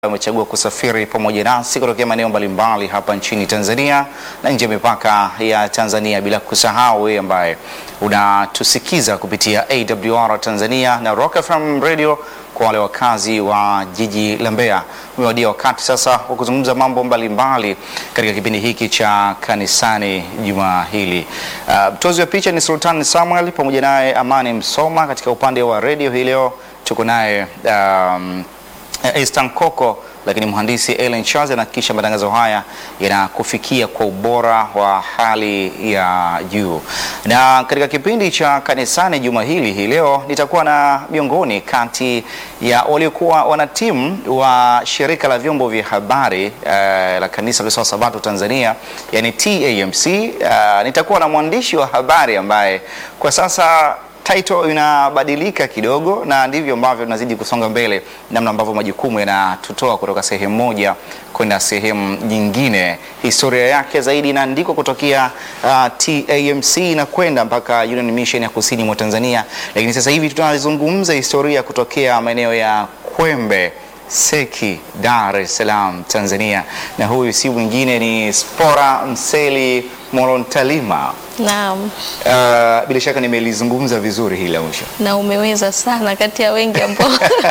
Umechagua kusafiri pamoja nasi kutokea maeneo mbalimbali hapa nchini Tanzania na nje ya mipaka ya Tanzania, bila kusahau wewe ambaye unatusikiza kupitia AWR Tanzania na Rock FM Radio. Kwa wale wakazi wa jiji la Mbeya, umewadia wakati sasa wa kuzungumza mambo mbalimbali katika kipindi hiki cha kanisani juma hili. Uh, mtozi wa picha ni Sultan Samuel pamoja naye Amani Msoma. Katika upande wa radio hii leo tuko naye um, Estan Koko, lakini mhandisi Ellen Charles anahakikisha matangazo haya yanakufikia kwa ubora wa hali ya juu. Na katika kipindi cha kanisani juma hili hii leo nitakuwa na miongoni kati ya waliokuwa wanatimu wa shirika la vyombo vya habari uh, la kanisa la Sabato Tanzania, yani TAMC. Uh, nitakuwa na mwandishi wa habari ambaye kwa sasa title inabadilika kidogo, na ndivyo ambavyo tunazidi kusonga mbele, namna ambavyo majukumu yanatutoa kutoka sehemu moja kwenda sehemu nyingine. Historia yake zaidi inaandikwa kutokea uh, TAMC na kwenda mpaka Union Mission ya kusini mwa Tanzania, lakini sasa hivi tunazungumza historia kutokea maeneo ya Kwembe Seki, Dar es Salaam, Tanzania, na huyu si mwingine ni Spora Mseli Morontalima. Naam, Uh, bila shaka nimelizungumza vizuri hili la mwisho. na umeweza sana kati ya wengi ambao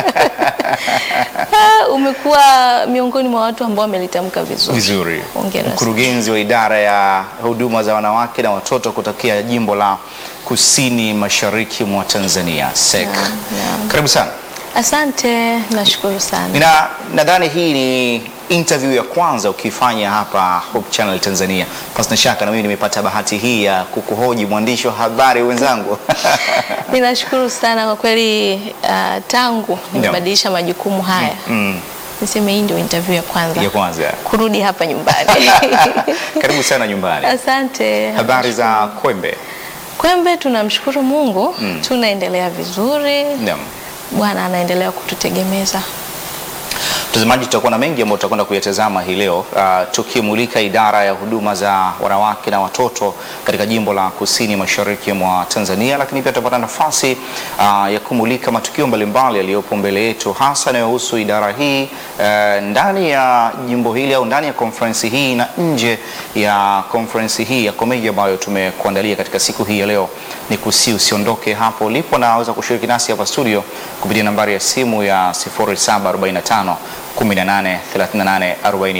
Ah, umekuwa miongoni mwa watu ambao wamelitamka vizuri. Vizuri. Hongera sana. Mkurugenzi wa idara ya huduma za wanawake na watoto kutokea jimbo la Kusini Mashariki mwa Tanzania, SEC. Naam, naam. Karibu sana. Asante, nashukuru sana. Nina nadhani hii ni interview ya kwanza ukifanya hapa Hope Channel Tanzania. Pasina shaka na mimi nimepata bahati hii ya kukuhoji mwandishi wa habari wenzangu. Ninashukuru sana kwa kweli. Uh, tangu nimebadilisha majukumu haya Mm, niseme hii ndio interview ya kwanza ya kwanza. kurudi hapa nyumbani. Karibu sana nyumbani. Asante. Habari za Kwembe? Kwembe, tunamshukuru Mungu, tunaendelea vizuri. Naam. Bwana anaendelea kututegemeza. Mtazamaji, tutakuwa na mengi ambayo tutakwenda kuyatazama hii leo, uh, tukimulika idara ya huduma za wanawake na watoto katika jimbo la Kusini Mashariki mwa Tanzania, lakini pia tutapata nafasi uh, ya kumulika matukio mbalimbali yaliyopo mbele yetu, hasa yanayohusu idara hii uh, ndani ya jimbo hili au ndani ya konferensi hii na nje ya konferensi hii ya komedi ambayo tumekuandalia katika siku hii ya leo. Ni kusi usiondoke hapo ulipo, na waweza kushiriki nasi hapa studio kupitia nambari ya simu ya 0745 18 38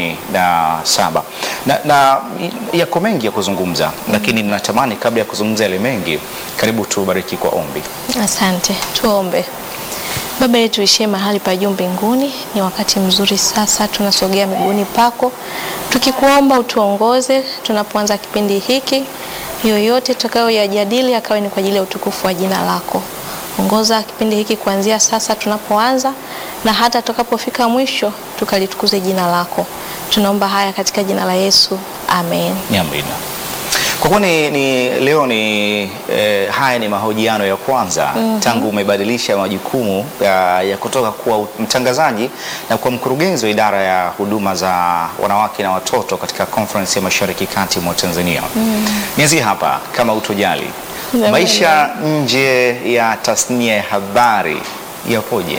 47 na, na yako mengi ya kuzungumza, lakini ninatamani kabla ya kuzungumza yale mengi, karibu tubariki kwa ombi. Asante, tuombe. Baba yetu ishie mahali pa juu mbinguni, ni wakati mzuri sasa, tunasogea miguuni pako tukikuomba utuongoze tunapoanza kipindi hiki. Yoyote tutakayoyajadili akawe ni kwa ajili ya utukufu wa jina lako. Ongoza kipindi hiki kuanzia sasa tunapoanza na hata tutakapofika mwisho, tukalitukuze jina lako. Tunaomba haya katika jina la Yesu, amen. Amina. Kwa kuwa ni, ni leo ni eh, haya ni mahojiano ya kwanza tangu umebadilisha majukumu ya, ya kutoka kuwa mtangazaji na kuwa mkurugenzi wa idara ya huduma za wanawake na watoto katika conference ya Mashariki Kati mwa Tanzania. Nianzie hapa kama utojali, Naam. maisha nje ya tasnia ya habari yapoje?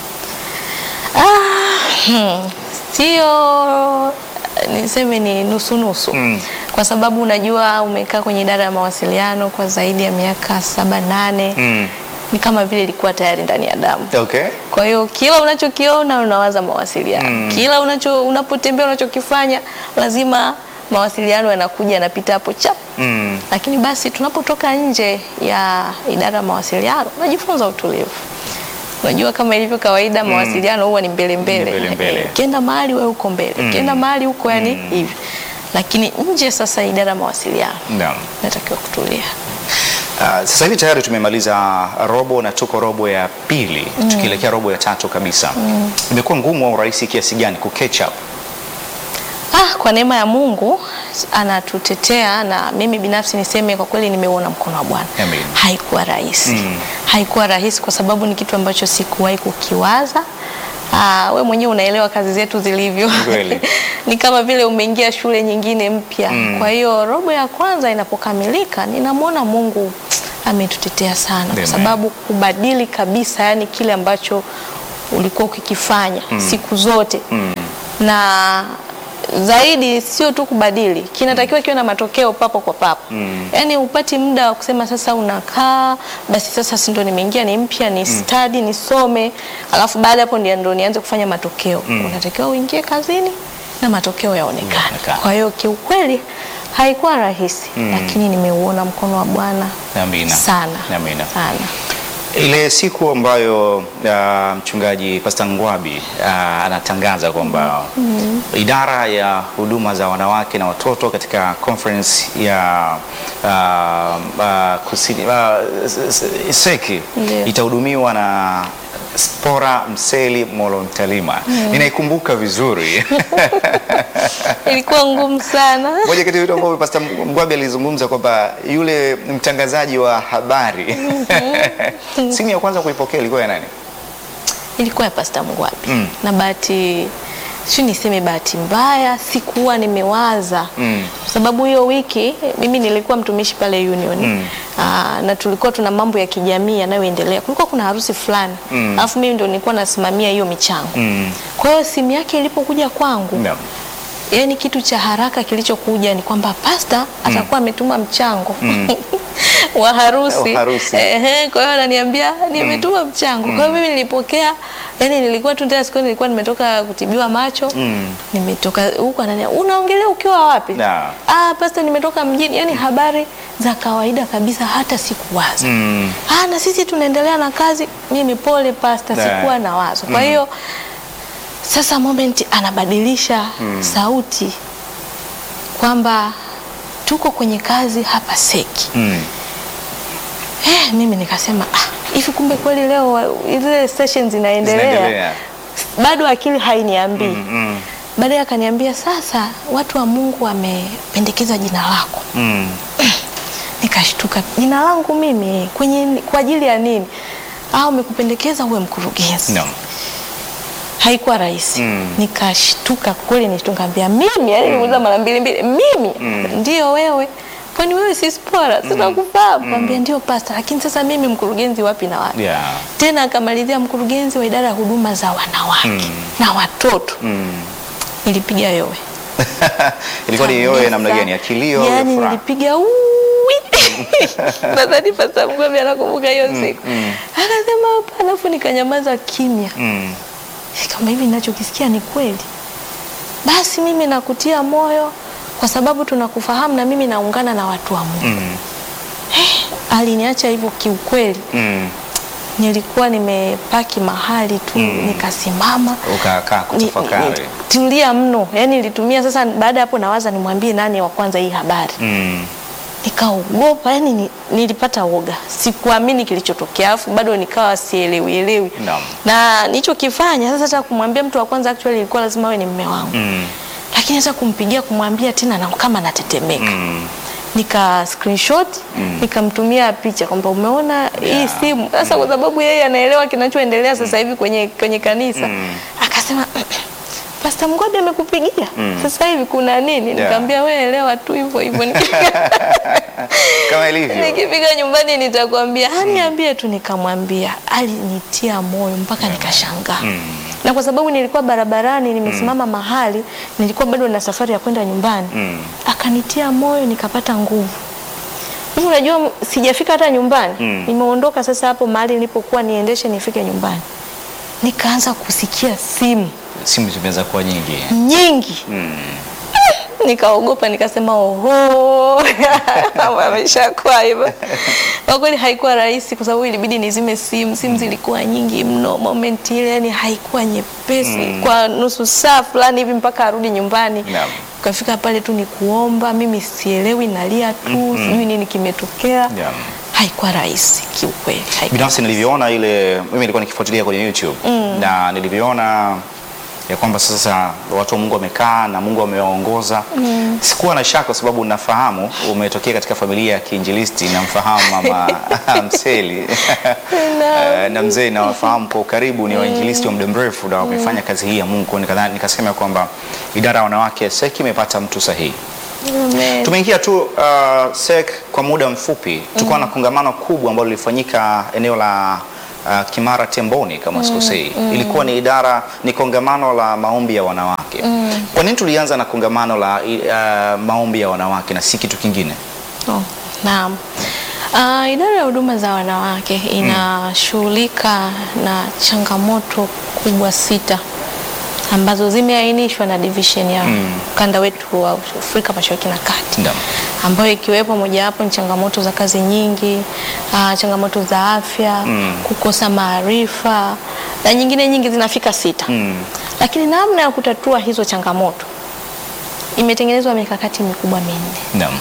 Hmm, sio niseme ni nusu nusu Mm. kwa sababu unajua umekaa kwenye idara ya mawasiliano kwa zaidi ya miaka saba nane Mm. ni kama vile ilikuwa tayari ndani ya damu. Okay. Kwa hiyo kila unachokiona unawaza mawasiliano Mm. kila unacho unapotembea unachokifanya lazima mawasiliano yanakuja yanapita hapo chap Mm. lakini basi tunapotoka nje ya idara ya mawasiliano unajifunza utulivu. Unajua kama ilivyo kawaida mawasiliano huwa ni mbele mbele. Mbele mbele. Eh, Ukienda mahali wewe uko mbele, ukienda mahali huko yani hivi. Lakini nje sasa idara ya mawasiliano Naam. natakiwa kutulia. Uh, sasa hivi tayari tumemaliza robo na tuko robo ya pili tukielekea robo ya tatu kabisa. Imekuwa ngumu au rahisi kiasi gani ku catch up? Ah, kwa neema ya Mungu anatutetea na mimi binafsi niseme kwa kweli nimeuona mkono wa Bwana. Amen. Haikuwa rahisi. Mm. Haikuwa rahisi kwa sababu ni kitu ambacho sikuwahi kukiwaza. Ah, we mwenyewe unaelewa kazi zetu zilivyo. Kweli. ni kama vile umeingia shule nyingine mpya. Kwa hiyo robo ya kwanza inapokamilika, ninamwona Mungu ametutetea sana Amen. kwa sababu kubadili kabisa, yani kile ambacho ulikuwa ukikifanya siku zote na zaidi sio tu kubadili, kinatakiwa kiwe na matokeo papo kwa papo. Yaani upati muda wa kusema sasa unakaa basi sasa si ndo nimeingia ni mpya ni study nisome, alafu baada hapo ndio ndo nianze kufanya matokeo. Unatakiwa uingie kazini na matokeo yaonekane. Yaonekane. Kwa hiyo kiukweli haikuwa rahisi, lakini nimeuona mkono wa Bwana Amina. sana Amina. sana. Ile siku ambayo uh, mchungaji Pastor Ngwabi uh, anatangaza kwamba idara ya huduma za wanawake na watoto katika conference ya uh, uh, kusini, uh, s- s- Seki Ndiyo. itahudumiwa na Spora Mseli Molontalima. Ninaikumbuka vizuri. Ilikuwa ngumu sana. Moja kati ya vitu ambavyo Pastor Mgwabi alizungumza kwamba yule mtangazaji wa habari simu ya kwanza kuipokea ilikuwa ya nani? ilikuwa ya Pasta Mgwabi Mm. na bahati si niseme bahati mbaya sikuwa nimewaza Mm. kwa sababu hiyo wiki mimi nilikuwa mtumishi pale Union Mm. Aa, na tulikuwa tuna mambo ya kijamii yanayoendelea. Kulikuwa kuna harusi fulani Mm. alafu mimi ndo nilikuwa nasimamia hiyo michango Mm. kwa hiyo simu yake ilipokuja kwangu Naam. yani kitu cha haraka kilichokuja ni kwamba pasta atakuwa ametuma mchango wa harusi. Wa harusi. Ehe, kwa hiyo ananiambia nimetuma mchango. Kwa hiyo mimi nilipokea, yani nilikuwa tu tena siku nilikuwa nimetoka kutibiwa macho. Mm. Nimetoka huko ananiambia unaongelea ukiwa wapi? Na. Ah, pasta nimetoka mjini. Yani habari za kawaida kabisa hata sikuwaza. Mm. Ah, na sisi tunaendelea na kazi. Mimi pole pasta, Da. sikuwa na wazo. Kwa hiyo sasa moment anabadilisha sauti kwamba tuko kwenye kazi hapa Seki. Mm. Eh, mimi nikasema ah, hivi kumbe kweli leo wa- ile session zinaendelea. Zinaendelea. Bado akili hainiambii. Mm. Baadaye akaniambia sasa watu wa Mungu wamependekeza jina lako. Mm. Nikashtuka, jina langu mimi kwenye kwa ajili ya nini? Au umekupendekeza uwe mkurugenzi. Naam. haikuwa rahisi Mm. nikashtuka kweli nishtukaambia mimi yani niliuliza mara mbili mbili mimi ndio wewe kwani wewe si spora sasa kufahamu kaambia ndio pasta lakini sasa mimi mkurugenzi wapi na wapi Yeah. tena akamalizia mkurugenzi wa idara ya huduma za wanawake Mm. na watoto Mm. nilipiga yowe Ilikuwa ni yowe namna Kabisa. gani? Ya kilio au ya yani furaha? nilipiga uwi nadhani pasta mgomi anakumbuka hiyo siku mm. akasema hapana afu nikanyamaza kimya Mm. kama hivi ninachokisikia ni kweli, basi mimi nakutia moyo kwa sababu tunakufahamu na mimi naungana na watu wa Mungu. Mm. Aliniacha hivyo kiukweli, Mm. nilikuwa nimepaki mahali tu nikasimama Ukakaa ni- kutafakari. ni- tulia mno, yani nilitumia sasa. Baada ya hapo, nawaza nimwambie nani wa kwanza hii habari, Mm. nikaogopa, yani ni, nilipata woga, sikuamini kilichotokea, alafu bado nikawa sielewi elewi Naam. na nilichokifanya sasa, hata kumwambia mtu wa kwanza actually ilikuwa lazima awe ni mume wangu Mm. lakini hata kumpigia kumwambia tena na kama natetemeka Mm. nika screenshot nikamtumia picha kwamba umeona hii Yeah. simu sasa, kwa sababu yeye anaelewa kinachoendelea sasa hivi kwenye, kwenye kanisa Mm. akasema Pasta Mgwabi amekupigia sasa hivi kuna nini? Yeah. Nikamwambia wewe elewa tu hivyo hivyo. Kama ilivyo. Nikifika nyumbani nitakwambia, aniambie tu. Nikamwambia, alinitia moyo mpaka nikashangaa na kwa sababu nilikuwa barabarani nimesimama mahali, nilikuwa bado na safari ya kwenda nyumbani Mm. akanitia moyo, nikapata nguvu. Hivi unajua, m- sijafika hata nyumbani Mm. nimeondoka sasa hapo mahali nilipokuwa niendeshe nifike nyumbani, nikaanza kusikia simu Simu zimeweza kuwa nyingi. nyingi Mm. nikaogopa nikasema oho ameshakuwa hivyo kwa kweli haikuwa rahisi kwa sababu ilibidi nizime simu simu zilikuwa nyingi mno moment ile yani haikuwa nyepesi kwa nusu saa fulani hivi mpaka arudi nyumbani Naam. ukafika pale tu ni kuomba mimi sielewi nalia tu sijui nini kimetokea Naam. haikuwa rahisi kiukweli haikuwa Binafsi nilivyoona ile, mimi nilikuwa nikifuatilia kwenye YouTube na nilivyoona ya kwamba sasa watu wa Mungu wamekaa na Mungu amewaongoza. Sikuwa na shaka kwa sababu nafahamu umetokea katika familia ya kiinjilisti, namfahamu mama Mseli Eh, na mzee nawafahamu kwa ukaribu, ni wainjilisti wa muda mrefu na wamefanya kazi hii ya Mungu. Kwa hiyo nikadhani- nikasema kwamba idara ya wanawake SEC imepata mtu sahihi. Amen. Tumeingia tu uh, SEC kwa muda mfupi. Tulikuwa na kongamano kubwa ambalo lilifanyika eneo la uh, Kimara Temboni kama sikosei. Ilikuwa ni idara ni kongamano la maombi ya wanawake. Kwa nini tulianza na kongamano la uh, maombi ya wanawake na si kitu kingine? Oh, naam. Uh, idara ya huduma za wanawake inashughulika na changamoto kubwa sita ambazo zimeainishwa na division ya ukanda wetu wa Afrika Mashariki na Kati Naam. ambayo ikiwepo mojawapo ni changamoto za kazi nyingi, uh, changamoto za afya, kukosa maarifa na nyingine nyingi zinafika sita. Mm. Lakini namna ya kutatua hizo changamoto imetengenezwa mikakati mikubwa minne Naam.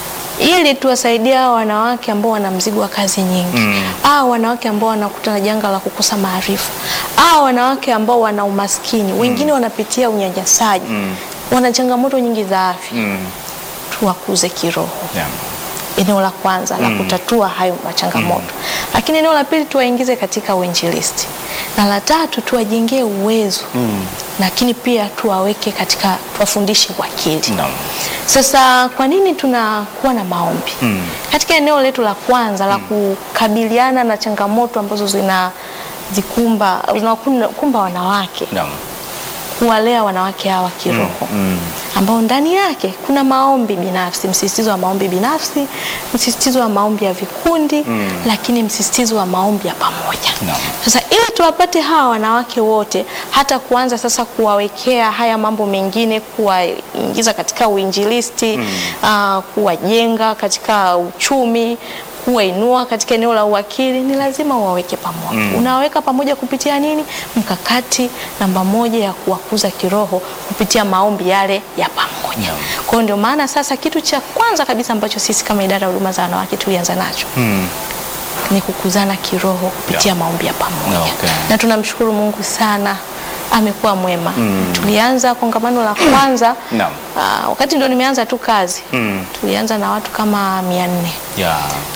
ili tuwasaidie hao wanawake ambao wana mzigo wa kazi nyingi Mm. au wanawake ambao wanakutana na janga la kukosa maarifa au wanawake ambao wana umaskini, wengine wanapitia unyanyasaji, Mm. wana changamoto nyingi za afya, Mm. tuwakuze kiroho. Naam. Eneo la kwanza la kutatua hayo machangamoto, lakini eneo la pili tuwaingize katika uinjilisti, na la tatu tuwajengee uwezo lakini pia tuwaweke katika, tuwafundishe wakili. Naam. Sasa kwa nini tunakuwa na maombi Mm. katika eneo letu la kwanza la kukabiliana na changamoto ambazo zina zikumba zinakumba wanawake, Naam. kuwalea wanawake hawa kiroho Mm. ambao ndani yake kuna maombi binafsi, msisitizo wa maombi binafsi, msisitizo wa maombi ya vikundi lakini msisitizo wa maombi ya pamoja. Naam. Sasa ili tuwapate hawa wanawake wote, hata kuanza sasa kuwawekea haya mambo mengine, kuwaingiza katika uinjilisti ah, kuwajenga katika uchumi kuwainua katika eneo la uwakili ni lazima uwaweke pamoja. Unawaweka pamoja kupitia nini? Mkakati namba moja ya kuwakuza kiroho kupitia maombi yale ya pamoja. Naam. Kwa hiyo ndio maana sasa kitu cha kwanza kabisa ambacho sisi kama idara ya huduma za wanawake tulianza nacho Mm. ni kukuzana kiroho kupitia maombi ya pamoja Okay. na tunamshukuru Mungu sana, amekuwa mwema. Tulianza kongamano la kwanza Naam. ah, wakati ndo nimeanza tu kazi Mm. tulianza na watu kama mia nne Yeah.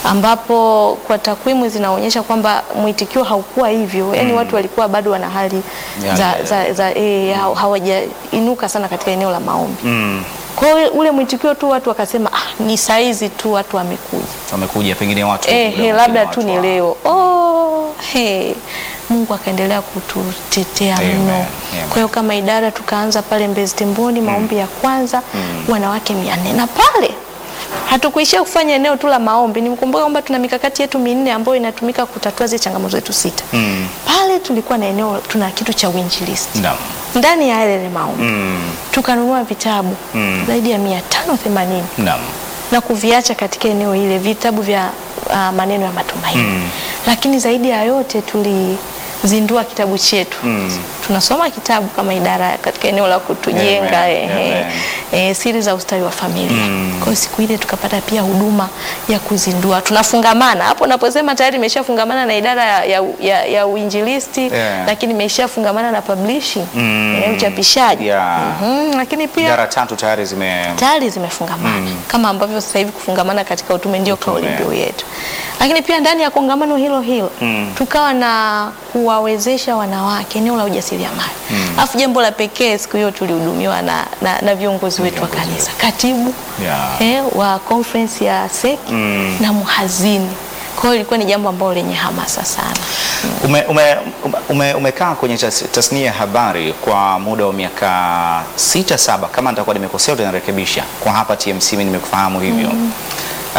ambapo kwa takwimu zinaonyesha kwamba mwitikio haukuwa hivyo, yaani watu walikuwa bado wana hali Ya, za, ya, ya. za, za, eh, ha- hawajainuka sana katika eneo la maombi. Mm. Kwa hiyo ule mwitikio tu watu wakasema ah, ni saizi tu watu wamekuja Wamekuja pengine watu eh, muda he, mwingine labda watu tu ni wa- leo oh, he. Mungu akaendelea kututetea Amen. mno. Amen. Kwa hiyo kama idara tukaanza pale Mbezi Temboni maombi ya kwanza wanawake mia nne na pale hatukuishia kufanya eneo tu la maombi. Nimkumbuka kwamba tuna mikakati yetu minne ambayo inatumika kutatua zile changamoto zetu sita. Mm. Pale tulikuwa na eneo, tuna kitu cha uinjilisti Naam. ndani ya yale maombi Mm. tukanunua vitabu Mm. zaidi ya mia tano themanini Naam. na kuviacha katika eneo hile vitabu vya uh, maneno ya matumaini Mm. lakini zaidi ya yote tulizindua kitabu chetu Mm. tunasoma kitabu kama idara katika eneo la kutujenga Amen. ehe, Amen. eh, siri za ustawi wa familia Mm. kwa hiyo siku ile tukapata pia huduma ya kuzindua tunafungamana hapo naposema tayari imeshafungamana na idara ya, ya, ya, ya uinjilisti Yeah. lakini imeshafungamana na publishing Mm. eh, uchapishaji Yeah. Mhm, lakini pia Idara tatu tayari zime tayari zimefungamana kama ambavyo sasa hivi kufungamana katika utume ndio kauli mbiu yetu. Lakini pia ndani ya kongamano hilo hilo Mm. tukawa na kuwawezesha wanawake eneo la ujasiriamali. Alafu jambo la pekee siku hiyo tulihudumiwa na, na, na viongozi wetu wa Viongozi kanisa, katibu Yeah. eh, wa conference ya SEC Mm. na mhazini. Kwa hiyo ilikuwa ni jambo ambalo lenye hamasa sana. Ume, ume, ume, umekaa kwenye tas, tasnia ya habari kwa muda wa miaka sita saba, kama nitakuwa nimekosea utanirekebisha. Kwa hapa TMC mimi nimekufahamu hivyo uh,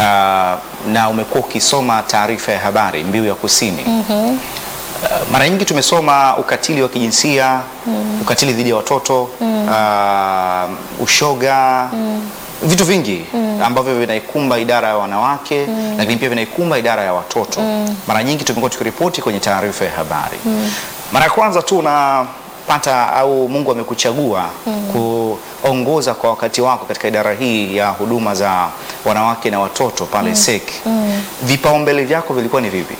na umekuwa ukisoma taarifa ya habari mbiu ya kusini uh, mara nyingi tumesoma ukatili wa kijinsia ukatili dhidi ya watoto uh, ushoga vitu vingi ambavyo vinaikumba idara ya wanawake lakini pia vinaikumba idara ya watoto. Mara nyingi tumekuwa tukiripoti kwenye taarifa ya habari. Mara ya kwanza tu unapata au Mungu amekuchagua kuongoza kwa wakati wako katika idara hii ya huduma za wanawake na watoto pale SEC. Vipaumbele vyako vilikuwa ni vipi?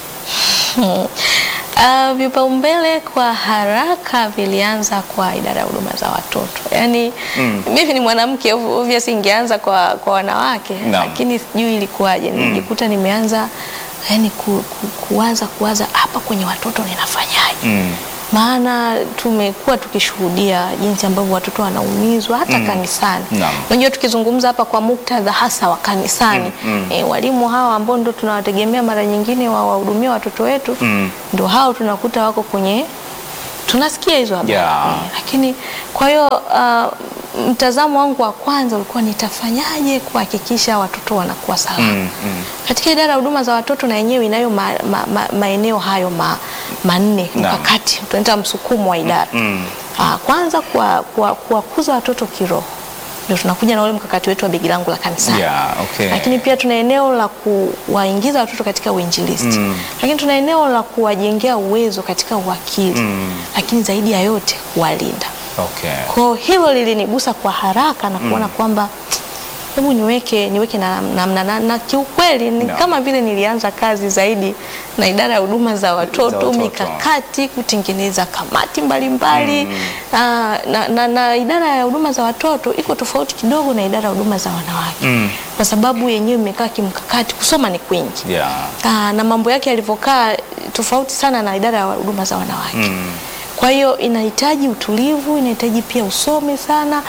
Uh, vipaumbele kwa haraka vilianza kwa idara ya huduma za watoto. Yaani Mm. mimi ni mwanamke obviously ingeanza kwa, kwa wanawake Naam. lakini sijui ilikuwaje. Nilijikuta nimeanza yani ku, ku, kuwaza kuwaza hapa kwenye watoto ninafanyaje? Mm. maana tumekuwa tukishuhudia jinsi ambavyo watoto wanaumizwa hata kanisani. Naam. Unajua, tukizungumza hapa kwa muktadha hasa wa kanisani eh, walimu hawa ambao ndo tunawategemea mara nyingine wawahudumia watoto wetu Mm. ndo hao tunakuta wako kwenye tunasikia hizo habari Yeah. eh, lakini kwa hiyo uh, mtazamo wangu wa kwanza ulikuwa nitafanyaje kuhakikisha watoto wanakuwa salama Mm, mm. katika idara ya huduma za watoto na yenyewe inayo ma, ma, ma, maeneo hayo ma, manne Naam. mkakati tunaita msukumo wa idara Mm. Ah, kwanza kuwakuza kuwa, kuwakuza watoto kiroho ndio tunakuja na ule mkakati wetu wa begi langu la kanisani Yeah, okay. lakini pia tuna eneo la kuwaingiza watoto katika uinjilisti Mm. lakini tuna eneo la kuwajengea uwezo katika uwakili Mm. lakini zaidi ya yote kuwalinda Okay. kwa hilo lilinigusa kwa haraka na kuona kwamba hebu niweke niweke na, na, na, na, na kiukweli ni No. kama vile nilianza kazi zaidi na idara ya huduma za watoto, Za watoto. mikakati kutengeneza kamati mbalimbali na, na, na, na idara ya huduma za watoto iko tofauti kidogo na idara ya huduma za wanawake Mm. kwa sababu yenyewe imekaa kimkakati, kusoma ni kwingi Yeah. Aa, na mambo yake yalivyokaa tofauti sana na idara ya huduma za wanawake Mm. kwa hiyo inahitaji utulivu, inahitaji pia usome sana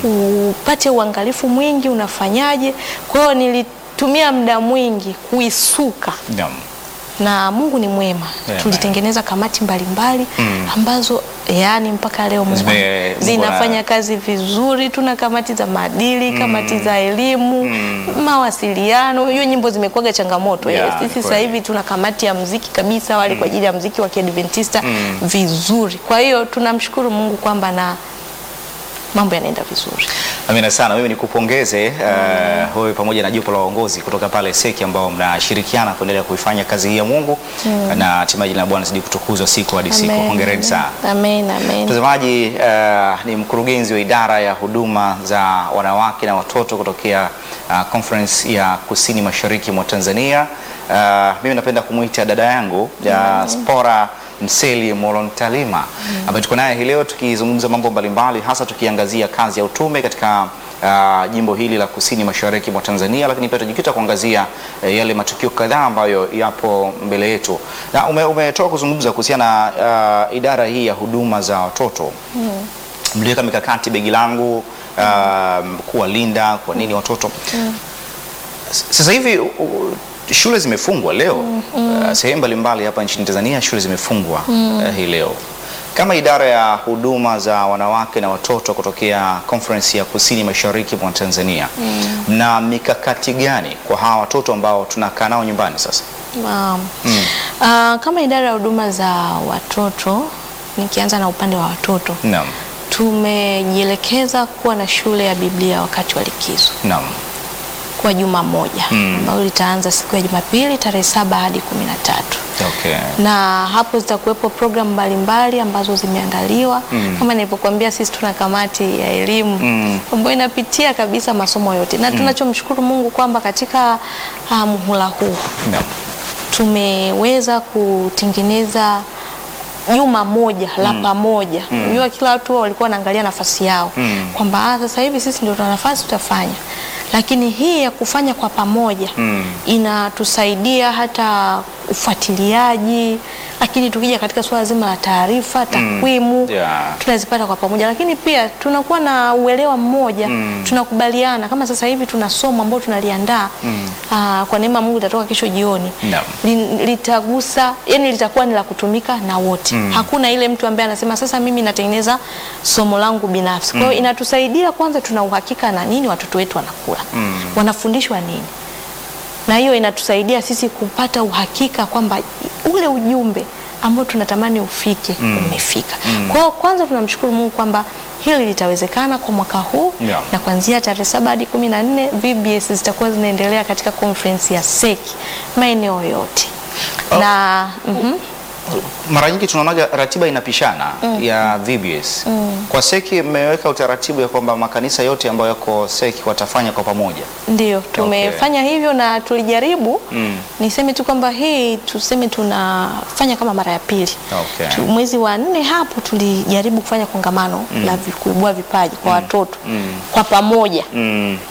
upate uangalifu mwingi, unafanyaje. Kwa hiyo nilitumia muda mwingi kuisuka Naam. na Mungu ni mwema. Amen. Tulitengeneza kamati mbalimbali Mm. ambazo yani mpaka leo Mungu Zime- Mungu zinafanya ana- kazi vizuri. Tuna kamati za maadili, kamati za elimu, mawasiliano. Hiyo nyimbo zimekuwaga changamoto. Yeah, Eh, Sisi sasa kweli. hivi tuna kamati ya mziki kabisa wale kwa ajili ya mziki wa Kiadventista vizuri. Kwa hiyo tunamshukuru Mungu kwamba na mambo yanaenda vizuri. Amina sana. Mimi nikupongeze uh, wewe pamoja na jopo la waongozi kutoka pale Seki ambao mnashirikiana kuendelea kuifanya kazi hii ya Mungu na hatimaye jina la Bwana zidi kutukuzwa siku hadi siku. Amen. Hongereni sana. Amen, amen. Mtazamaji, uh, ni mkurugenzi wa idara ya huduma za wanawake na watoto kutokea uh, conference ya kusini mashariki mwa Tanzania. Uh, mimi napenda kumwita dada yangu ya Spora Mseli Molontalima ambaye tuko naye hii leo tukizungumza mambo mbalimbali, hasa tukiangazia kazi ya utume katika uh, jimbo hili la kusini mashariki mwa Tanzania, lakini pia tutajikita kuangazia uh, yale matukio kadhaa ambayo yapo mbele yetu, na ume- umetoka kuzungumza kuhusiana na uh, idara hii ya huduma za watoto mliweka mikakati begi langu uh, kuwalinda kwa nini watoto S- sasa hivi u- u- shule zimefungwa leo uh, sehemu mbalimbali hapa nchini Tanzania shule zimefungwa uh, hii leo kama idara ya huduma za wanawake na watoto kutokea conference ya kusini mashariki mwa Tanzania mna mikakati gani kwa hawa watoto ambao tunakaa nao nyumbani sasa Naam. Ah, kama idara ya huduma za watoto, nikianza na upande wa watoto, naam tumejielekeza kuwa na shule ya Biblia wakati wa likizo naam kwa juma moja Mm. ambayo litaanza siku ya Jumapili tarehe saba hadi kumi na tatu okay na hapo zitakuwepo programu mbalimbali ambazo zimeandaliwa Mm. kama nilivyokuambia, sisi tuna kamati ya elimu Mm. ambayo inapitia kabisa masomo yote, na tunachomshukuru Mungu kwamba katika uh, muhula huu naam tumeweza kutengeneza juma moja la pamoja. Unajua, kila watu wao walikuwa wanaangalia nafasi yao Mm. kwamba ah, sasa hivi sisi ndio tuna nafasi tutafanya, lakini hii ya kufanya kwa pamoja Mm. inatusaidia hata ufuatiliaji, lakini tukija katika suala zima la taarifa, takwimu Yeah. tunazipata kwa pamoja, lakini pia tunakuwa na uelewa mmoja Mm. tunakubaliana. Kama sasa hivi tuna somo ambalo tunaliandaa aa, kwa neema ya Mungu litatoka kesho jioni Naam. Li- litagusa, yani litakuwa ni la kutumika na wote. Hakuna ile mtu ambaye anasema sasa mimi natengeneza somo langu binafsi. Kwa hiyo inatusaidia kwanza, tuna uhakika na nini watoto wetu wanakula, wanafundishwa nini na hiyo inatusaidia sisi kupata uhakika kwamba ule ujumbe ambao tunatamani ufike umefika. Kwa hiyo kwanza tunamshukuru Mungu kwamba hili litawezekana kwa mwaka huu Yeah. na kuanzia tarehe saba hadi kumi na nne VBS zitakuwa zinaendelea katika conference ya seki maeneo yote Oh. na mhm. mara nyingi tunaonaga ratiba inapishana ya VBS. Kwa seki mmeweka utaratibu ya kwamba makanisa yote ambayo yako seki watafanya kwa pamoja. Ndio, tumefanya hivyo na tulijaribu. Mm. Niseme tu kwamba hii tuseme tunafanya kama mara ya pili. Okay. Tu- Mwezi wa nne hapo tulijaribu kufanya kongamano la vi- kuibua vipaji kwa watoto Mm. kwa pamoja. Mm.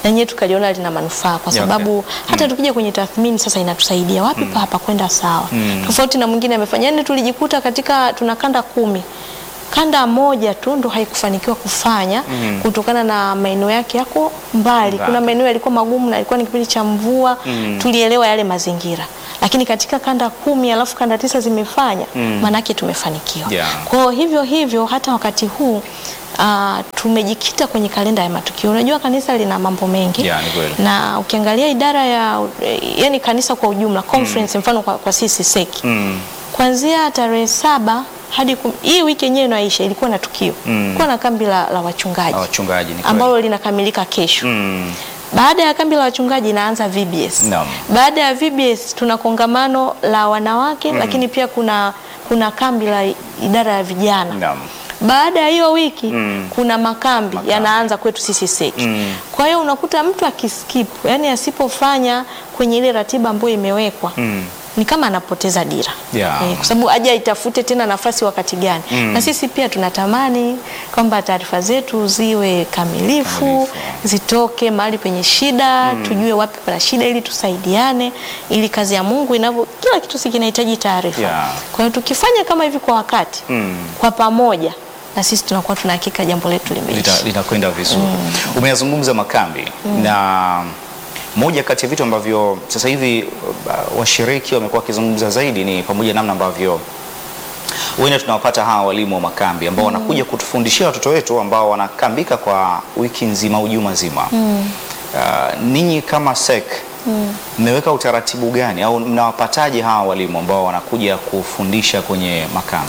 na nyewe tukaliona lina manufaa kwa Yeah, sababu okay. hata tukija kwenye tathmini sasa inatusaidia wapi pa hapa kwenda sawa tofauti na mwingine amefanya yani tulijikuta katika tuna kanda kumi kanda moja tu ndo haikufanikiwa kufanya kutokana na maeneo yake yako mbali. Mbali. Kuna maeneo yalikuwa magumu na ilikuwa ni kipindi cha mvua tulielewa yale mazingira, lakini katika kanda kumi alafu kanda tisa zimefanya maanake tumefanikiwa. Yeah. Kwa hivyo hivyo hata wakati huu Uh, tumejikita kwenye kalenda ya matukio. Unajua kanisa lina mambo mengi Yeah, ni kweli. na ukiangalia idara ya yani kanisa kwa ujumla conference, mfano kwa, kwa sisi seki Mm. kuanzia tarehe saba hadi kum... hii wiki yenyewe inaisha ilikuwa na tukio Mm. ilikuwa na kambi la, la wachungaji Na wachungaji ni kweli. ambalo linakamilika kesho Mm. baada ya kambi la wachungaji inaanza VBS. Naam. Baada ya VBS tuna kongamano la wanawake lakini pia kuna kuna kambi la idara ya vijana. Naam. Baada ya hiyo wiki Mm. kuna makambi, Makambi. yanaanza kwetu sisi seki. Mm. Kwa hiyo unakuta mtu akiskip, yani asipofanya kwenye ile ratiba ambayo imewekwa Mm. ni kama anapoteza dira Yeah. Eh, kwa sababu aje aitafute tena nafasi wakati gani Mm. na sisi pia tunatamani kwamba taarifa zetu ziwe kamilifu, Kamilifu. zitoke mahali penye shida tujue wapi pana shida ili tusaidiane ili kazi ya Mungu inavyo kila kitu si kinahitaji taarifa Yeah. kwa hiyo tukifanya kama hivi kwa wakati Mm. kwa pamoja na sisi tunakuwa tuna hakika jambo letu limeisha Lita- litakwenda vizuri. Umeyazungumza makambi na moja kati ya vitu ambavyo sasa hivi uh, washiriki wamekuwa wakizungumza zaidi ni pamoja na namna ambavyo huenda tunawapata hawa walimu wa makambi ambao wanakuja kutufundishia watoto wetu ambao wanakambika kwa wiki nzima au juma zima. Uh, ninyi kama SEC mmeweka utaratibu gani au mnawapataje hawa walimu ambao wanakuja kufundisha kwenye makambi?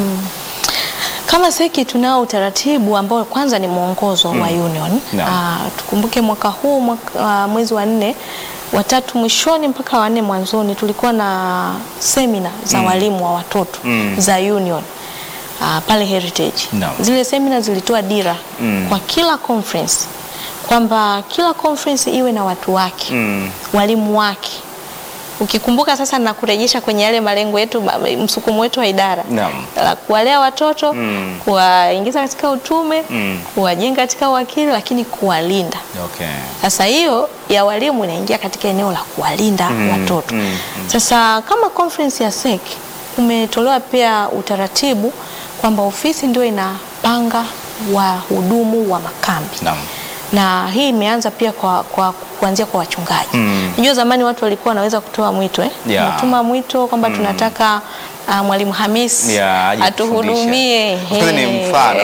Kama seki tunao utaratibu ambao kwanza ni mwongozo wa union. Naam. Ah, tukumbuke mwaka huu mwaka, ah, mwezi wa nne watatu mwishoni mpaka wanne mwanzoni tulikuwa na semina za walimu wa watoto Mm. za union ah, pale Heritage. Naam. Zile semina zilitoa dira Mm. kwa kila conference kwamba kila conference iwe na watu wake Mm. walimu wake. Ukikumbuka sasa na kurejesha kwenye yale malengo yetu, ma- msukumo wetu wa idara Naam. la kuwalea watoto Mm. kuwaingiza katika utume Mm. kuwajenga katika uwakili, lakini kuwalinda. Okay. Sasa hiyo ya walimu inaingia katika eneo la kuwalinda Mm, watoto. mm, mm. Sasa kama conference ya SEC umetolewa pia utaratibu kwamba ofisi ndio inapanga wahudumu wa makambi Naam. na hii imeanza pia kwa, kwa kuanzia kwa wachungaji. Mm. Unajua zamani watu walikuwa wanaweza kutoa mwito eh? Yeah. Unatuma mwito kwamba tunataka uh, mwalimu Hamis Yeah, aje atuhudumie. kufundisha. Ni Ehe. mfano.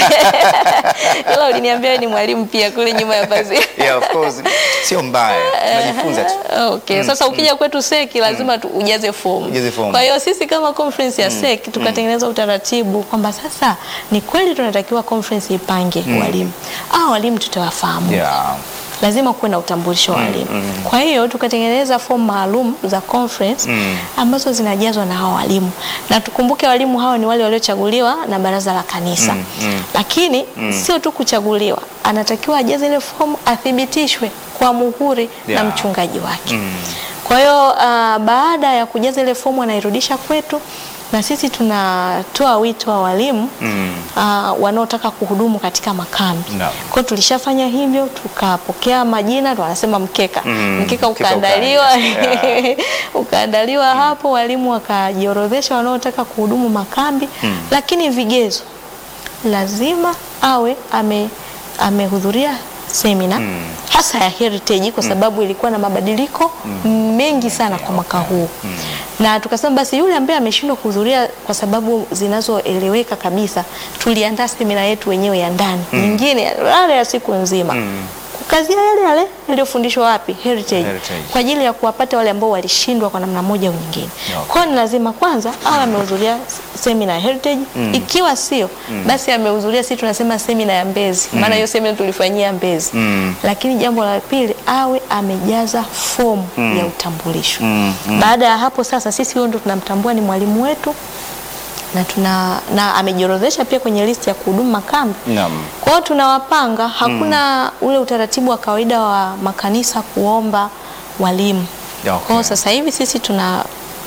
Ila uliniambia wewe ni mwalimu pia kule nyuma ya pazia. Yeah, of course. Sio mbaya. Tunajifunza tu. Okay. Sasa ukija kwetu seki lazima tu ujaze fomu. Ujaze fomu. Kwa hiyo sisi kama conference ya seki tukatengeneza utaratibu kwamba sasa ni kweli tunatakiwa conference ipange walimu. Ah, walimu tutawafahamu Yeah. lazima kuwe na utambulisho wa walimu. Kwa hiyo tukatengeneza fomu maalum za conference Mm. ambazo zinajazwa na hao walimu, na tukumbuke walimu hao ni wale waliochaguliwa na baraza la kanisa Mm, mm. lakini sio tu kuchaguliwa, anatakiwa ajaze ile fomu, athibitishwe kwa muhuri Yeah. na mchungaji wake. Mm. Kwa hiyo uh, baada ya kujaza ile fomu anairudisha kwetu, na sisi tunatoa wito wa walimu Mm. uh, wanaotaka kuhudumu katika makambi. Naam. Kwa hiyo tulishafanya hivyo, tukapokea majina, ndo wanasema mkeka Mm, mkeka mkeka ukaandaliwa ukaandaliwa. Yeah. ukaandaliwa hapo, walimu wakajiorodhesha wanaotaka kuhudumu makambi Mm. lakini vigezo lazima awe ame amehudhuria semina Mm. hasa ya Heritage kwa sababu ilikuwa na mabadiliko mengi sana kwa mwaka huu na tukasema basi yule ambaye ameshindwa kuhudhuria kwa sababu zinazoeleweka kabisa, tuliandaa semina yetu wenyewe ya ndani nyingine yale ya siku nzima kukazia yale yale yaliyofundishwa wapi Heritage, Heritage. kwa ajili ya kuwapata wale ambao walishindwa kwa namna moja au nyingine. Okay. Kwa hiyo ni lazima kwanza awe amehudhuria semina ya Heritage, ikiwa sio basi amehudhuria, sisi tunasema semina ya Mbezi, maana hiyo semina tulifanyia Mbezi. Mm. Lakini jambo la pili awe amejaza fomu ya utambulisho. Mm, Baada ya hapo sasa, sisi huyo ndo tunamtambua ni mwalimu wetu na tuna na amejiorodhesha pia kwenye listi ya kuhudumu makambi. Naam. Kwa hiyo tunawapanga, hakuna ule utaratibu wa kawaida wa makanisa kuomba walimu. Okay. Kwa hiyo sasa hivi sisi tuna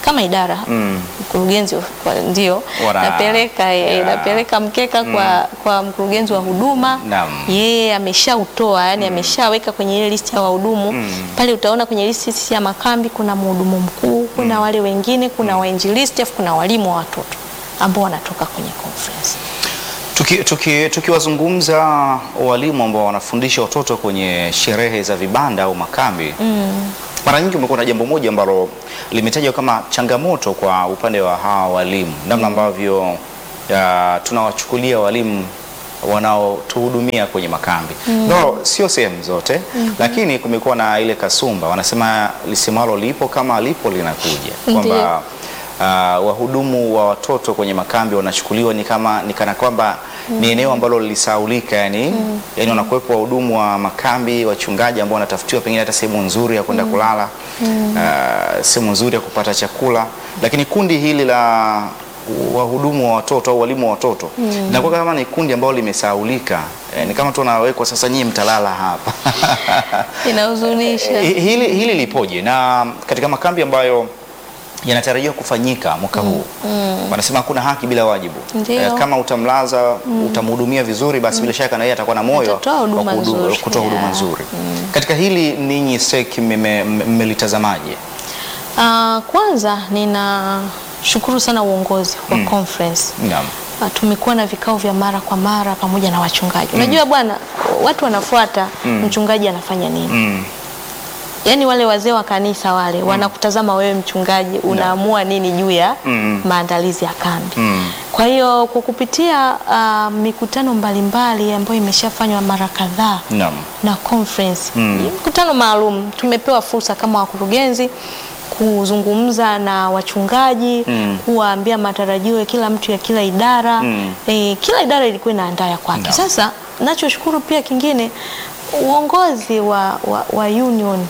kama idara Mm. mkurugenzi wa- ndio Wana- napeleka eh, Yeah. napeleka mkeka kwa, kwa mkurugenzi wa huduma Naam. yeye ameshautoa yani ameshaweka kwenye ile listi ya wahudumu pale utaona kwenye listi ya makambi kuna mhudumu mkuu kuna wale wengine kuna wainjilisti afu kuna walimu wa watoto ambao wanatoka kwenye conference Tuki- tuki- Tukiwazungumza walimu ambao wanafundisha watoto kwenye sherehe za vibanda au makambi mara nyingi umekuwa na jambo moja ambalo limetajwa kama changamoto kwa upande wa hawa walimu, namna ambavyo ya, tunawachukulia walimu wanaotuhudumia kwenye makambi no, sio sehemu zote lakini kumekuwa na ile kasumba, wanasema lisemalo lipo kama lipo linakuja, kwamba uh, wahudumu wa watoto kwenye makambi wanachukuliwa ni kama ni kana kwamba ni eneo ambalo lisaulika, yani yani wanakuwepo wahudumu wa makambi, wachungaji ambao wanatafutiwa pengine hata sehemu nzuri ya kwenda kulala, uh, sehemu nzuri ya kupata chakula, lakini kundi hili la wahudumu wa watoto au walimu wa watoto inakuwa kama ni kundi ambalo limesaulika. Eh, ni kama tu wanawekwa sasa, nyinyi mtalala hapa inahuzunisha Hi- hili, hili lipoje na katika makambi ambayo yanatarajiwa kufanyika mwaka huu wanasema hakuna haki bila wajibu. Ndio. kama utamlaza utamhudumia vizuri, basi bila shaka na yeye atakuwa na moyo Atatoa huduma wa kuhudu- nzuri. kutoa huduma Yeah. nzuri. Katika hili ninyi SEC mmeme- mmelitazamaje? Ah, kwanza ninashukuru sana uongozi wa conference Naam. Ah, tumekuwa na vikao vya mara kwa mara pamoja na wachungaji. Unajua bwana, watu wanafuata mchungaji anafanya nini. Mm. Yaani wale wazee wa kanisa wale wanakutazama wewe mchungaji unaamua nini juu ya Mm. maandalizi ya kambi. Mm. Kwa hiyo kwa kupitia ah, mikutano mbalimbali ambayo imeshafanywa mara kadhaa Naam. na conference Mm. mkutano maalum, tumepewa fursa kama wakurugenzi kuzungumza na wachungaji Mm. kuwaambia matarajio ya kila mtu ya kila idara Mm. e, kila idara ilikuwa inaandaa ya kwake. Naam. Sasa nachoshukuru pia kingine uongozi wa, wa, wa union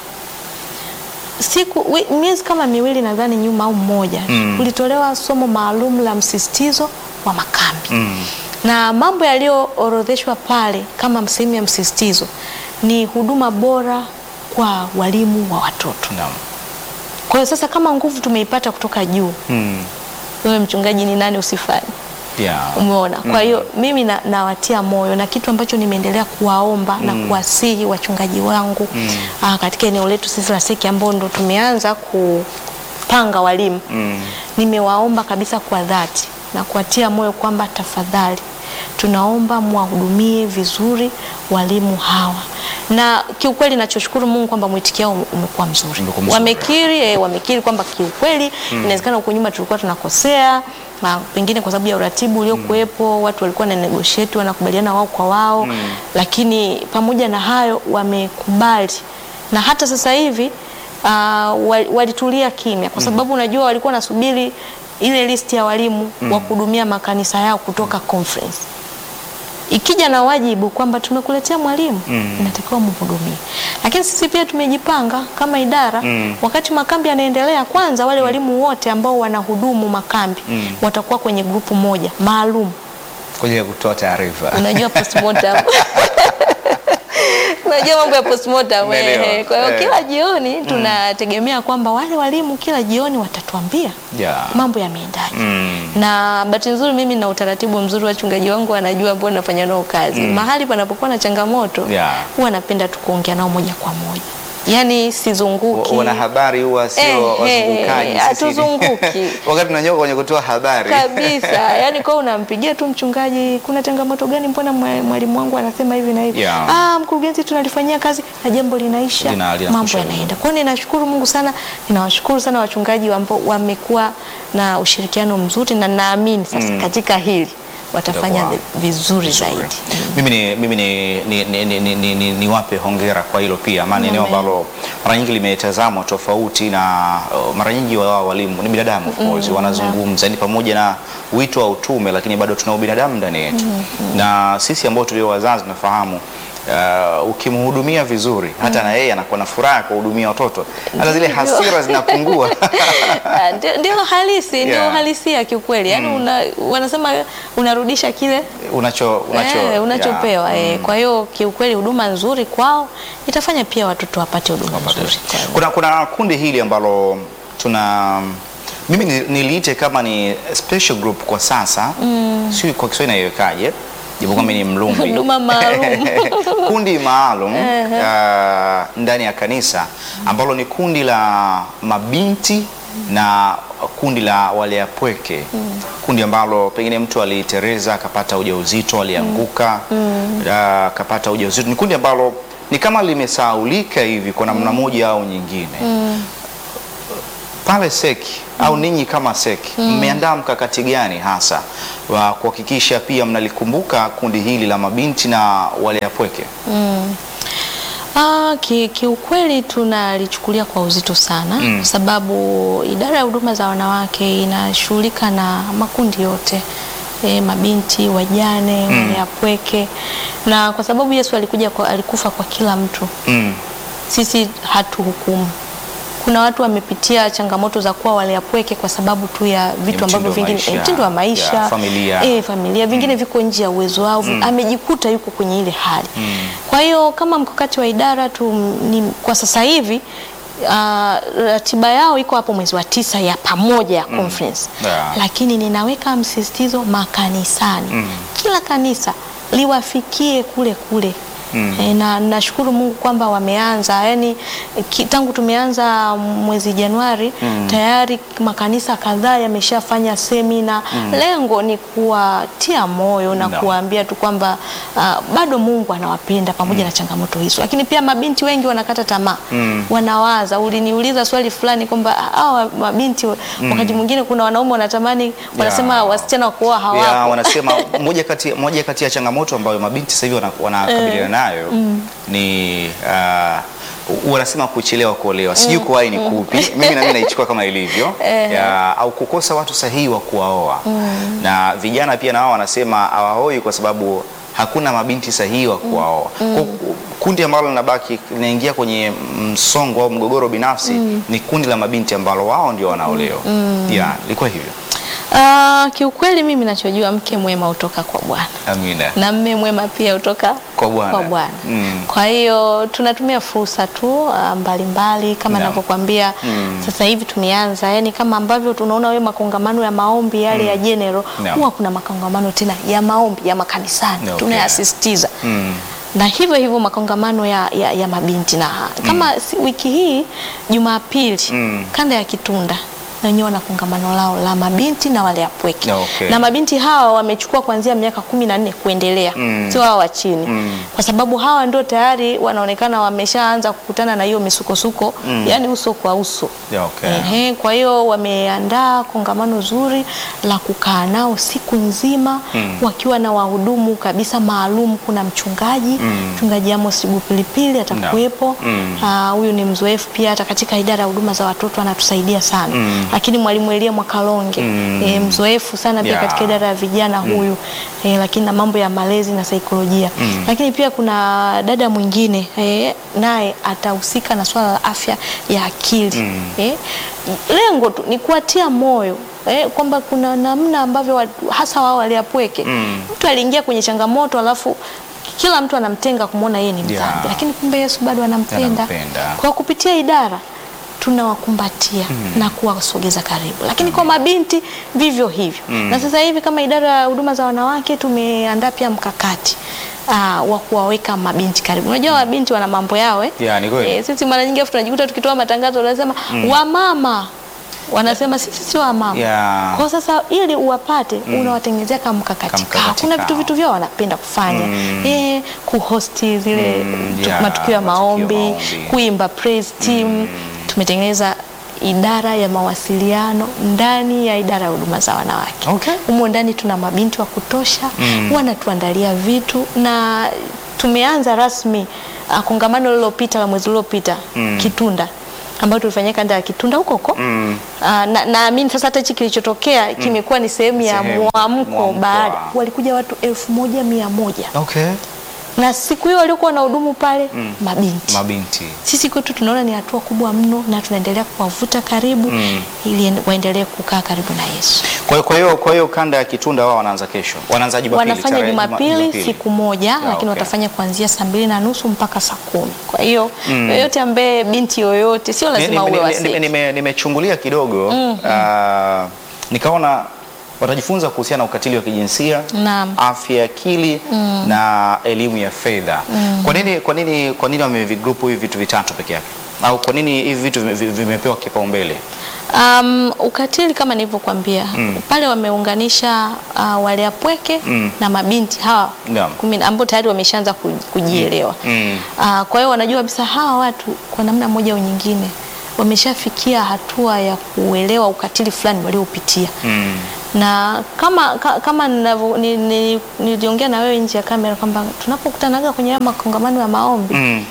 siku wi- miezi kama miwili nadhani nyuma au mmoja Mm. kulitolewa somo maalum la msisitizo wa makambi Mm. na mambo yaliyoorodheshwa pale kama sehemu ya msisitizo ni huduma bora kwa walimu wa watoto. Naam. Kwa hiyo sasa, kama nguvu tumeipata kutoka juu, Mm. wewe mchungaji ni nani usifanye? Yeah. Umeona? Kwa hiyo mimi na, nawatia moyo na kitu ambacho nimeendelea kuwaomba na kuwasihi wachungaji wangu aa, katika eneo letu sisi la SEC ambao ndo tumeanza kupanga walimu Mm. nimewaomba kabisa kwa dhati na kuwatia moyo kwamba tafadhali tunaomba mwahudumie vizuri walimu hawa, na kiukweli nachoshukuru Mungu kwamba mwitikio wao umekuwa mzuri. Umekuwa mzuri. Wamekiri eh, wamekiri kwamba kiukweli inawezekana huko nyuma tulikuwa tunakosea na pengine kwa sababu ya uratibu uliokuwepo watu walikuwa na negotiate wanakubaliana wao kwa wao, lakini pamoja na hayo wamekubali na hata sasa hivi uh, wal- walitulia kimya kwa sababu unajua walikuwa wanasubiri ile listi ya walimu wa kuhudumia makanisa yao kutoka conference. Ikija na wajibu kwamba tumekuletea mwalimu inatakiwa mhudumie, lakini sisi pia tumejipanga kama idara wakati makambi yanaendelea. Kwanza wale walimu wote ambao wanahudumu makambi watakuwa kwenye grupu moja maalum Kwa ajili ya kutoa taarifa. unajua postmortem unajua mambo ya postmortem Umeelewa. eh. Kwa hiyo Eh. kila jioni tunategemea kwamba wale walimu kila jioni watatuambia Yeah. mambo yameendaje. Mm. Na bahati nzuri mimi na utaratibu mzuri, wachungaji wangu wanajua ambao nafanya nao kazi. Mahali panapokuwa na changamoto Yeah. huwa napenda tu kuongea nao moja kwa moja, yaani sizunguki Wana habari huwa sio Eh, eh, wazungukaji. sisi. hatuzunguki. Wakati tunanyoka kwenye kutoa habari. kabisa yani kwa unampigia tu mchungaji, kuna changamoto gani? Mbona mwa- mwalimu wangu anasema hivi na hivi? Yeah. Ah, mkurugenzi, tunalifanyia kazi na jambo linaisha, Lina- linakusha mambo vizuri. yanaenda. Kwa hiyo ninashukuru Mungu sana, ninawashukuru sana wachungaji ambao wamekuwa na ushirikiano mzuri, na naamini sasa katika hili watafanya Itakuwa vizuri vizuri. zaidi. Mimi ni mimi ni ni, ni, ni, ni, ni, ni, niwape hongera kwa hilo pia, maana eneo Amen. ambalo mara nyingi limetazamwa tofauti na uh, mara nyingi wao walimu ni binadamu of course, wanazungumza ni pamoja na wito wa utume, lakini bado tuna ubinadamu ndani yetu na sisi ambao tulio wazazi tunafahamu Uh, ukimhudumia vizuri hata na yeye anakuwa na furaha ya kuhudumia watoto, hata zile hasira zinapungua. Ah, ndio- Ndio halisi, ndio Yeah. uhalisia kiukweli. Yaani una, wanasema unarudisha kile unacho unacho Eh, unachopewa yeah. eh. Kwa hiyo kiukweli huduma nzuri kwao itafanya pia watoto wapate huduma nzuri. Kuna, kuna kundi hili ambalo tuna Mimi ni- niliite kama ni special group kwa sasa mm. Sio kwa Kiswahili naiwekaje, japo kwamba ni mlumbi Huduma maalum. kundi maalum uh, ndani ya kanisa ambalo ni kundi la mabinti na kundi la wale apweke kundi ambalo pengine mtu alitereza akapata ujauzito alianguka uh, akapata ujauzito. Ni kundi ambalo ni kama limesahaulika hivi kwa namna moja au nyingine pale seki au ninyi kama seki mmeandaa mkakati gani hasa wa kuhakikisha pia mnalikumbuka kundi hili la mabinti na wale apweke? Ah, ki- kiukweli tunalichukulia kwa uzito sana Mm. kwa sababu idara ya huduma za wanawake inashughulika na makundi yote e, mabinti, wajane, Mm. wale apweke, na kwa sababu Yesu alikuja kwa, alikufa kwa kila mtu, Mm. sisi hatuhukumu. Kuna watu wamepitia changamoto za kuwa wale apweke kwa sababu tu ya vitu mtindo ambavyo wa vingine maisha, eh, mtindo wa maisha ya familia. eh, familia vingine viko nje ya uwezo wao, amejikuta yuko kwenye ile hali. Kwa hiyo kama mkakati wa idara tu ni, kwa sasa hivi ah, ratiba yao iko hapo mwezi wa tisa ya pamoja ya conference Yeah. lakini ninaweka msisitizo makanisani, kila kanisa liwafikie kule kule. E, na nashukuru Mungu kwamba wameanza yani, ki, tangu tumeanza mwezi Januari tayari makanisa kadhaa yameshafanya semina. Lengo ni kuwatia moyo na No. kuwaambia tu kwamba ah, bado Mungu anawapenda pamoja na changamoto hizo, lakini pia mabinti wengi wanakata tamaa wanawaza. Uliniuliza swali fulani kwamba hawa mabinti wakati mwingine kuna wanaume wanatamani wanasema Yeah. wasichana wa kuoa Ya, hawapo. wanasema moja kati, moja kati ya changamoto ambayo mabinti sasa hivi wana- wanakabiliana nayo ni uh, wanasema kuchelewa kuolewa. Sijui kuwahi ni kupi, mimi na mimi naichukua kama ilivyo ya, au kukosa watu sahihi wa kuwaoa na vijana pia na wao wanasema hawaoi kwa sababu hakuna mabinti sahihi wa kuwaoa. Kwa- Kundi ambalo linabaki linaingia kwenye msongo au mgogoro binafsi ni kundi la mabinti ambalo wao ndio wanaolewa. Ya, ilikuwa hivyo. Ah, kiukweli mimi nachojua mke mwema hutoka kwa Bwana Amina. na mme mwema pia hutoka Kwa Bwana. kwa Bwana. Mm. Kwa hiyo tunatumia fursa tu ah, mbalimbali kama Naam. ninavyokuambia Mm. sasa hivi tumeanza, yani kama ambavyo tunaona wewe makongamano ya maombi yale ya general, Naam. huwa kuna makongamano tena ya maombi ya makanisani Okay. tunayasisitiza Mm. na hivyo hivyo makongamano ya, ya, ya mabinti na kama si, wiki hii Jumapili Mm. kanda ya Kitunda na wenyewe wana kongamano lao la mabinti na wale apweke Okay. na mabinti hawa wamechukua kuanzia miaka kumi na nne kuendelea Mm. sio hawa wa chini Mm. kwa sababu hawa ndio tayari wanaonekana wameshaanza kukutana na hiyo misukosuko yani uso kwa uso Yeah, okay. Ehe, kwa hiyo wameandaa kongamano zuri la kukaa nao siku nzima Mm. wakiwa na wahudumu kabisa maalum. Kuna mchungaji Mm. mchungaji Amos Pilipili atakuwepo. Mm. Ah, Huyu ni mzoefu pia, hata katika idara ya huduma za watoto anatusaidia sana Mm. lakini mwalimu Elia Mwakalonge Mm. eh, mzoefu sana pia Yeah. katika idara ya vijana huyu eh, lakini na mambo ya malezi na saikolojia Mm. lakini pia kuna dada mwingine eh, naye atahusika na swala la afya ya akili Mm. eh, lengo tu ni kuwatia moyo eh, kwamba kuna namna ambavyo watu, hasa wao waliapweke Mm. mtu aliingia kwenye changamoto alafu kila mtu anamtenga kumwona yeye ni mdhambi Yeah. lakini kumbe Yesu bado anampenda Anampenda. kwa kupitia idara tunawakumbatia na kuwasogeza karibu, lakini kwa mabinti vivyo hivyo. Na sasa hivi kama idara ya huduma za wanawake tumeandaa pia mkakati aa, wa kuwaweka mabinti karibu. Unajua mabinti wana mambo yao eh? Yeah, ni kweli. Eh, sisi mara nyingi afu tunajikuta tukitoa matangazo tunasema wamama wanasema sisi sio wamama Yeah. kwa sasa ili uwapate unawatengenezea kama mkakati Kamkakati kao. Kuna kao. vitu vitu vyao wanapenda kufanya Mm. eh, kuhosti zile Mm, tu- yeah, matukio ya matukio ya maombi, maombi. kuimba praise team. Tumetengeneza idara ya mawasiliano ndani ya idara ya huduma za wanawake. Okay. Humo ndani tuna mabinti wa kutosha Mm. wanatuandalia vitu na tumeanza rasmi uh, kongamano lililopita la mwezi uliopita Mm. Kitunda ambayo tulifanyia kanda ya Kitunda huko huko Mm. Ah, na naamini sasa hata hichi kilichotokea kimekuwa ni sehemu ya Sehemu, mwamko mwamko baada wa- walikuja watu elfu moja mia moja Okay. na siku hiyo waliokuwa na hudumu pale mabinti Mabinti. sisi kwetu tunaona ni hatua kubwa mno na tunaendelea kuwavuta karibu Mm. ili en- waendelee kukaa karibu na Yesu. Kwa hiyo kwa hiyo kwa hiyo kanda ya Kitunda wao wanaanza kesho. Wanaanza Jumapili. Wanafanya tarehe Juma- Jumapili siku moja, lakini okay. watafanya kuanzia saa mbili na nusu mpaka saa kumi. Kwa hiyo yoyote ambaye binti yoyote, sio Ni- lazima ni- uwe ni- wa ni- sex. nime- Nimechungulia kidogo ah, nikaona watajifunza kuhusiana na ukatili wa kijinsia Naam. afya ya akili na elimu ya fedha. Kwa nini kwa nini kwa nini wamevigrupu hivi vitu vitatu peke yake? Au kwa nini hivi vitu vime- vime- vimepewa kipaumbele? Um, ukatili kama nilivyokuambia pale wameunganisha uh, wale apweke Mm. na mabinti hawa Naam. kumi na- ambao tayari wameshaanza ku- kujielewa. Mm. Uh, kwa hiyo wanajua kabisa hawa watu kwa namna moja au nyingine wameshafikia hatua ya kuelewa ukatili fulani waliopitia Mm. na kama ka, kama ninavyo- ni- ni- niliongea na wewe nje ya kamera kwamba tunapokutanaga kwenye haya makongamano ya maombi Mm.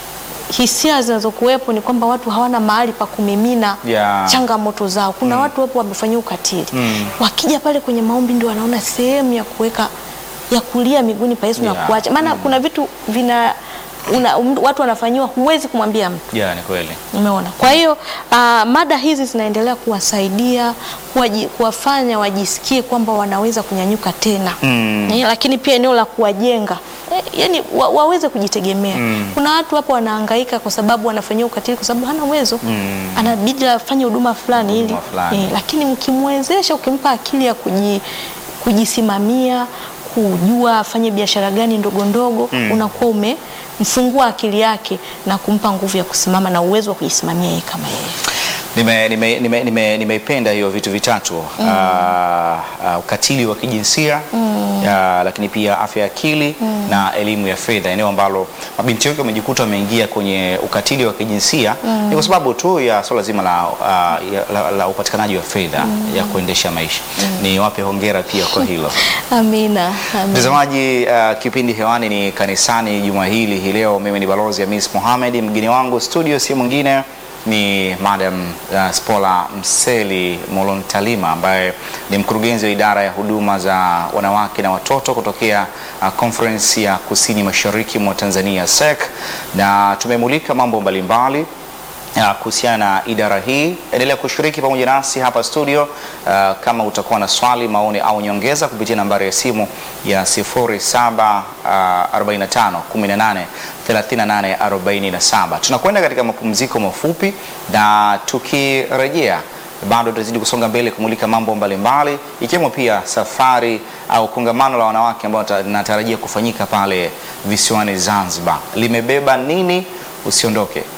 hisia zinazokuwepo ni kwamba watu hawana mahali pa kumimina Yeah. changamoto zao. Kuna watu wapo wamefanyia ukatili Mm. wakija pale kwenye maombi ndio wanaona sehemu ya kuweka ya kulia miguuni pa Yesu na Yeah. kuacha, maana kuna vitu vina una, um, watu wanafanyiwa, huwezi kumwambia mtu Yeah, ni kweli. Umeona? Kwa hiyo uh, mada hizi zinaendelea kuwasaidia kuwaji, kuwafanya wajisikie kwamba wanaweza kunyanyuka tena Mm. Eh, lakini pia eneo la kuwajenga eh, yani wa, waweze kujitegemea. Kuna watu hapo wanahangaika kwa sababu wanafanyia ukatili kwa sababu hana uwezo Mm. anabidi afanye huduma fulani ili Huduma fulani. eh, lakini mkimwezesha, ukimpa akili ya kuji, kujisimamia kujua afanye biashara gani ndogo ndogo unakuwa umemfungua akili yake na kumpa nguvu ya kusimama na uwezo wa kujisimamia yeye kama yeye. Nimeipenda nime, nime, nime, nimeipenda hiyo vitu vitatu Ah, ah, ukatili wa kijinsia ah, lakini pia afya ya akili na elimu ya fedha, eneo ambalo mabinti wengi wamejikuta wameingia kwenye ukatili wa kijinsia ni kwa sababu tu ya swala zima la, ah, ya- la, la upatikanaji wa fedha ya kuendesha maisha. Ni wape hongera pia kwa hilo. Amina, amina. Mtazamaji, uh, kipindi hewani ni kanisani juma hili hii leo. Mimi ni balozi Hamis Mohamed, mgeni wangu studio si mwingine ni Madam uh, Spola Mseli Molontalima ambaye ni mkurugenzi wa idara ya huduma za wanawake na watoto kutokea uh, Conference ya Kusini Mashariki mwa Tanzania SEC, na tumemulika mambo mbalimbali ya kuhusiana na idara hii. Endelea kushiriki pamoja nasi hapa studio. Uh, kama utakuwa na swali, maoni au nyongeza kupitia nambari ya simu ya 0745 18 38 47. Tunakwenda katika mapumziko mafupi na tukirejea bado tutazidi kusonga mbele kumulika mambo mbalimbali ikiwemo pia safari au kongamano la wanawake ambao linatarajia kufanyika pale visiwani Zanzibar. Limebeba nini? Usiondoke.